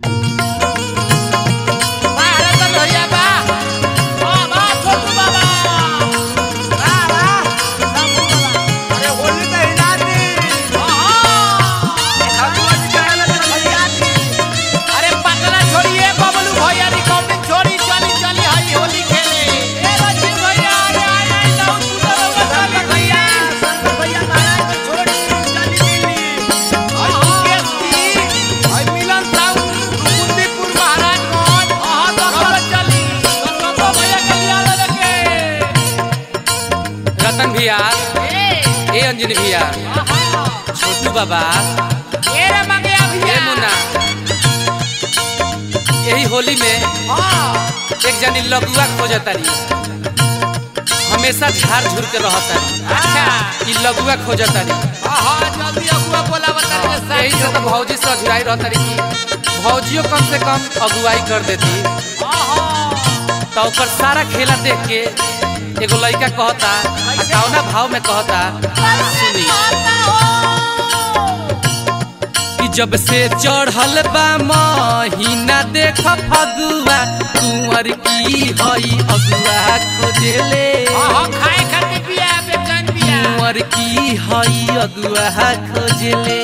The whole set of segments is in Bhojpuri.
वाह रतन भैया वाह वाह वाह छोटू बाबा वाह वाह शंभू बाबा अरे होली में हिला दी खगुआ जी कहला तो भैया दी अरे पटना छोड़िए बबलू भैया रिकॉर्डिंग छोड़ी चली चली हई होली खेले ए बच्चे भैया अरे आए आए जाओ तू तो शंकर भैया शंकर भैया महाराज को छोड़ चली दिल्ली और मुकेश जी और मिलन साहू कुंदीपुर महाराजगंज हां तो सब चली तो भैया के लिया लगे रतन भैया ए ए अंजनी भैया आहा छोटू बाबा ए रे मंगिया ए भैया मुन्ना यही होली में हां एक जनी लଗୁआ खोजतारी हमेशा झाड़ झुर के रहतारी अच्छा ई लଗୁआ खोजतारी आहा जल्दी अगुआ बोला बता रे यही से तो भौजी से अझुराई रहतारी की भौजियो कम से कम अगुवाई कर देती आहा तो ओकर सारा खेला देख के एगो लड़का कहता आ कौना भाव में कहता सुनी कि जब से चढ़ल बा महीना देख फगुआ कुंवर की हई अगुआ खोजले आहा खाए खाते पिया बेचैन पिया कुंवर की हई अगुआ खोजले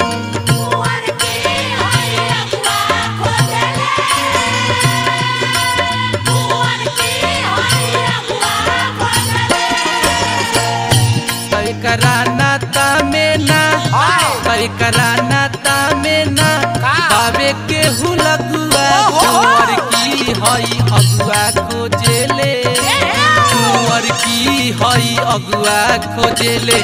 कई करानाता में ना कई करानाता में ना का? बाबे के लगुआ ओहो। कुंवर की हई अगुआ खोजले कुंवर की हई अगुआ खोजले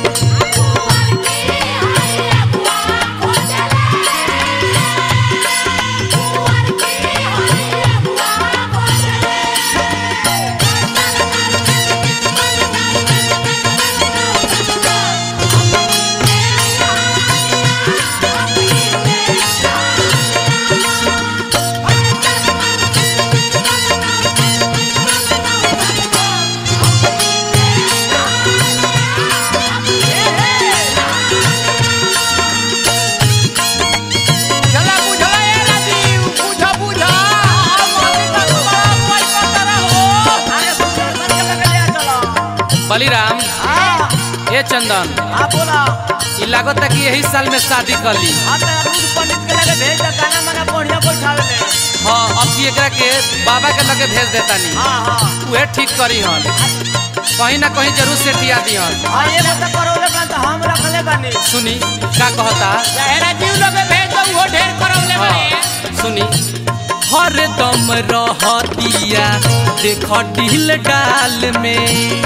चला बुझला ए राजीव बुझा बुझा मोदी का तुम्हारा मोबाइल का तरह हो अरे सुंदर बन के लगे ले चलो बलिराम हां ए चंदन हां बोला ई लागता कि यही साल में शादी कर ली हां तो रूद पंडित के लगे भेज दे गाना मना बढ़िया बैठावे ले हाँ अब की एकरा के बाबा के लगे भेज देता नी हां हां उहे ठीक करी हन कहीं ना कहीं जरूर सेटिया दिहन हां ये बात करौले बा तो हम रखले बानी सुनी का कहता चाहे राजीव लोग भेज दो वो ढेर करौले हाँ, बड़े सुनी हर दम रहतिया देख ढील डाल में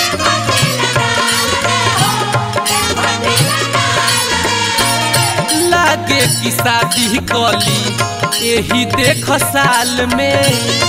लागे कि शादी कली यही देख साल में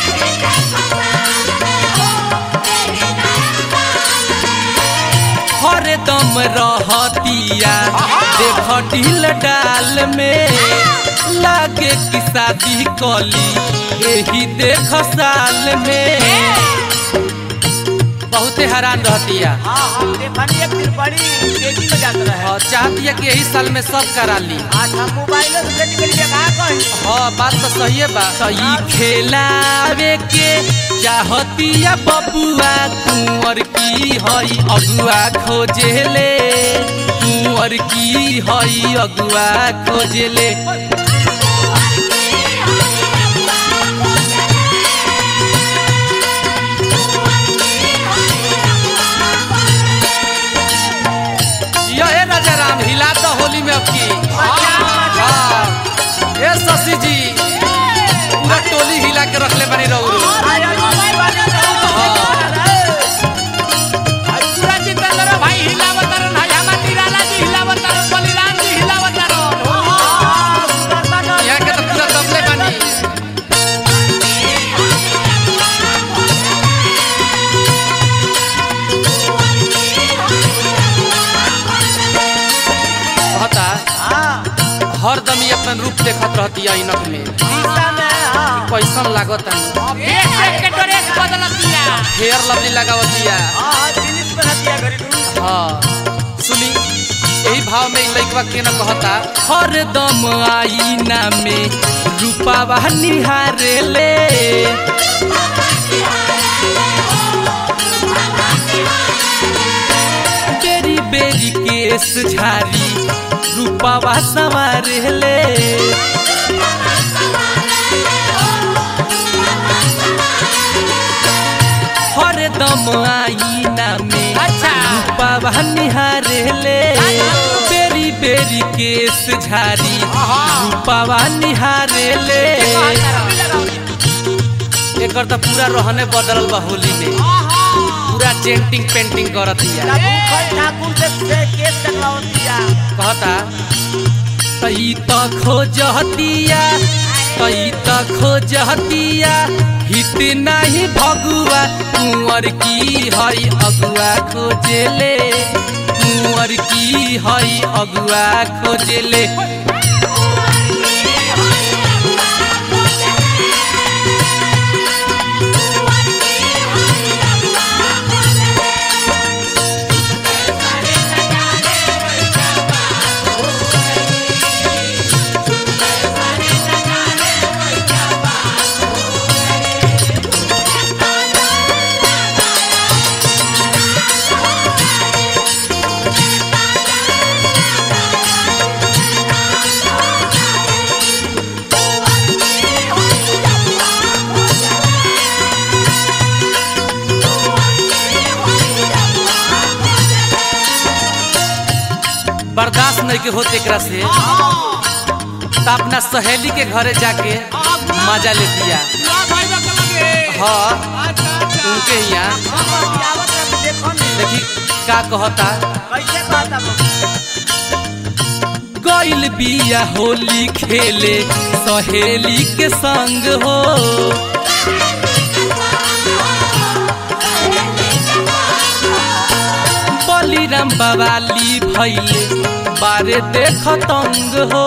हर दम रहतिया देख ढील डाल में लागे कि शादी कली यही देख साल में बहुते हैरान रहतिया हां हां देखनी एक दिन बड़ी तेजी में जात रहे और चाहती है कि यही साल में सब करा ली आज हम मोबाइल से निकल के का कही हाँ बात तो सही है बा तो ई खेलावे के चाहतिया बबुआ कुंवर की हई अगुआ खोजेले कुंवर की हई अगुआ खोजेले जिया ए राजा राम हिला तो होली में अब की हाँ। ए शशि जी पूरा टोली हिला के रखले बनी रहू पूरा जितेंद्र भाई हिलावत रन है हमार निराला जी हिलावत रन बलिराम जी हिलावत रन यहाँ के तो पूरा दबले बनी कहता हरदम ही अपन रूप देखत रहती है इनक में कैसन लागत है एक एक के ड्रेस बदलतिया हेयर लवली लगावतिया हाँ सुनी यही भाव में इ लइकवा के न कहता हरदम आईना में रूपावा निहारे ले बेरी बेरी केस झारी रूपावा संवारे ले हरदम आईना में अच्छा। रूपावा निहारे ले बेरी बेरी केस झारी आहा। रूपावा निहारे ले एकर तो पूरा रहने बदलल बा होली में पूरा चेंटिंग पेंटिंग करत हिया ना भूखल ठाकुर से से केस कटवावतिया कहता तई त खोजतिया तई त खोजतिया हित नाही भगुआ कुंवर की हई अगुआ खोजेले कुंवर की हई अगुआ खोजेले बर्दाश्त नहीं के होते एकरा से त अपना सहेली के घरे जाके मजा ले दिया हाँ उनके यहाँ आवत रह देखो ने देखी का कहता कैसे कहता गइल बिया होली खेले सहेली के संग हो बलिराम बवाली भैले बारे देख तंग हो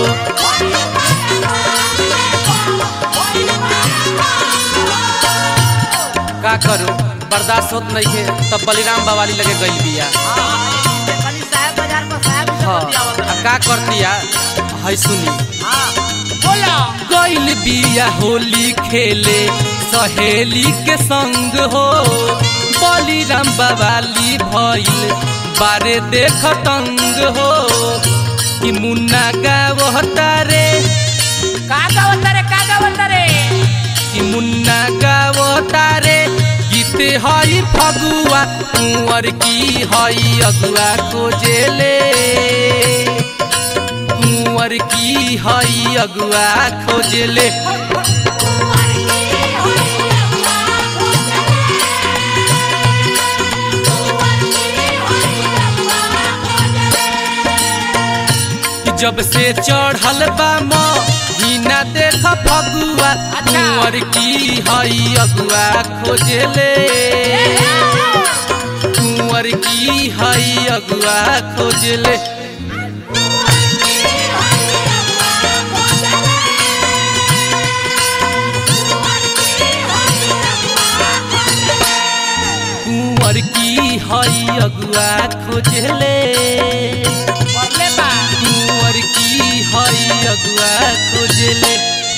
का करू बर्दाश्त होत नहीं है तब बलिराम बवाली लगे गई बिया कनी साहब बाजार पर साहब से हाँ बतिया आवत आ का करतिया है सुनी हां बोला गइल बिया होली खेले सहेली के संग हो बलिराम बवाली भइल बारे देख तंग हो कि मुन्ना गावता रे का गावत रे का गावत रे कि मुन्ना गावता रे गीत हई फगुआ कुंवर की हई अगुआ खोजेले कुंवर की हई अगुआ खोजेले कि जब से चढ़ल बा महीना देख फगुआ कुंवर की हई अगुआ खोजले कुंवर की हई अगुआ खोजले कुंवर की हई अगुआ खोजले करले बा कुंवर की हई अगुआ खोजले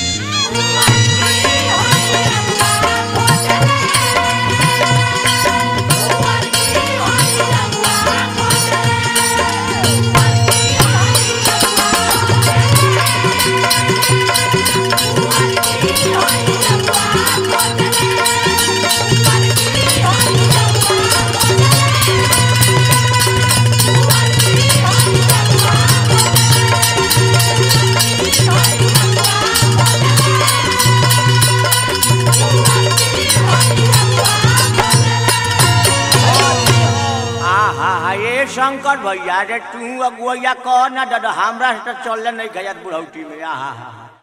आ हा हा ये शंकर भैया रे तू अगुआ कह ना दादा हमरा से तो चलले नहीं गया बुढ़ौती में आ हा हा हा